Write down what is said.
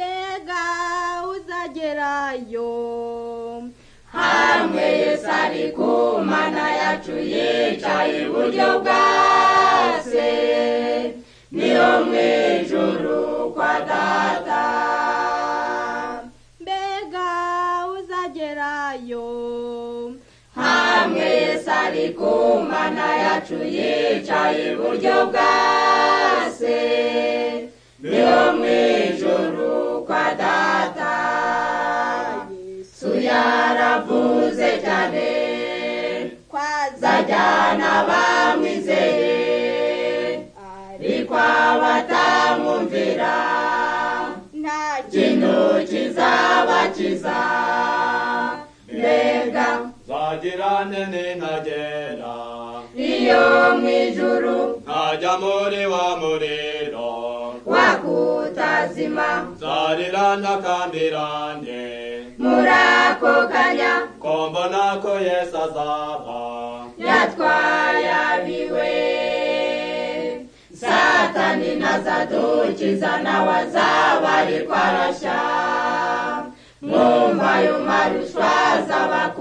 mbega uzagerayo hamwe yesu ari ku mana yacu yicaye iburyo bwa se niyo mu ijuru kwa data mbega uzagerayo hamwe yesu ari ku mana yacu yicaye iburyo bwa se niyo mu ijuru kwa data yesu yaravuze cyane azajyana abamwizeye ariko abatamwumvira nta kintu kizabakiza mbega nzagira nene ntagera iyo mu ijuru ntajya muri wa muriro wakutazima nzarira ntakandirane muri ako kanya ko mbona ko yesu azaba yatwaye abiwe satani ntazadukiza nawe azaba ariko arashya mwumva ayo maruswa azaba ku